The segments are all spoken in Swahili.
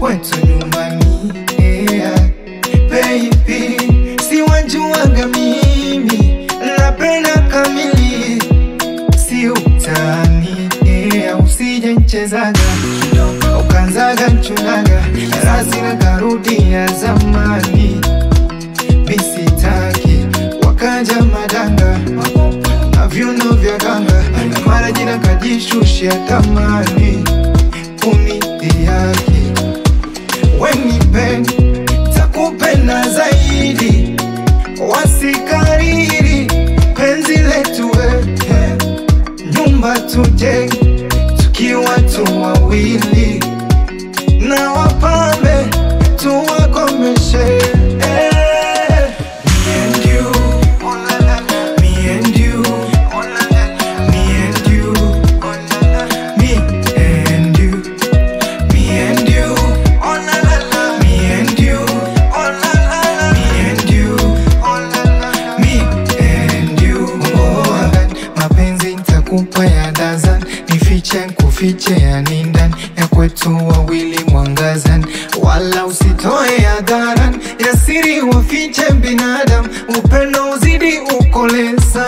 kwetu nyumbani yeah. Baby, si wajuaga mimi napenda kamili, si utani yeah. Usije nchezaga ukanzaga nchunaga rasina karudi ya zamani, misitaki wakaja madanga na viuno vya ganga na mara jina kajishushia tamani kunidhihaki wenipendi takupenda zaidi wasikariri penzi letu wewe nyumba tujenge tukiwa tu wawili na wapambe tuwakomeshe eh. Me and you, oh la la la. Me and you, oh la la la. Me and you, oh la la la. Me and you, me and you, oh la la la. Me and you, oh la la la. Me and you, oh la la la. Me and you, oh la. Mapenzi nitakupa ya dazan, nifiche kufiche ya nindan ya kwetu wawili mwangazan, wala usitoe hadharan ya siri wafiche binadam, upendo uzidi ukoleza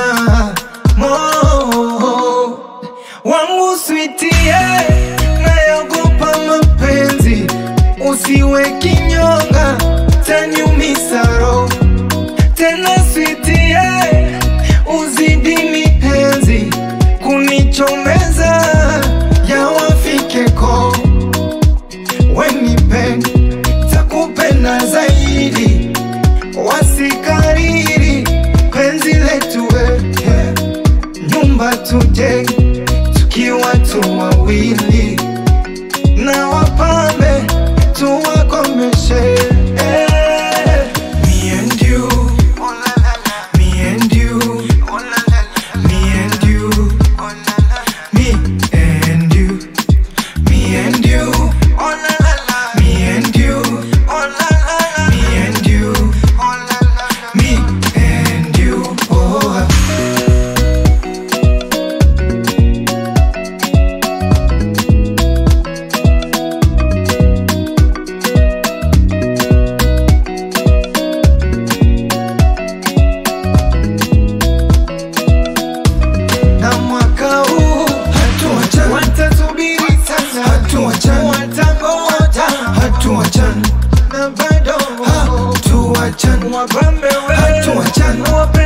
mo wangu switie, nayogopa mapenzi, usiwe kinyonga, tanyumisa roho tena switie, uzidi mipenzi kunichomeza, yawafike ko wenipendi, takupenda zaidi, wasikariri penzi letu wewe, nyumba tujenge tukiwa tu wawili na wapambe tuwakomeshe eh. Me and you, oh la la la. Me and you, oh la la la. Me and you, oh la la la. Me and you, me and you, oh la la la. Me and you, oh la la la. Me and you, oh la la la. Me and you, oh. na mwaka huu hatuachani, watasubiri sana, hatuachani, watangoja, hatuachani, na bado hatuachani, wapambe wewe, hatuachani, wape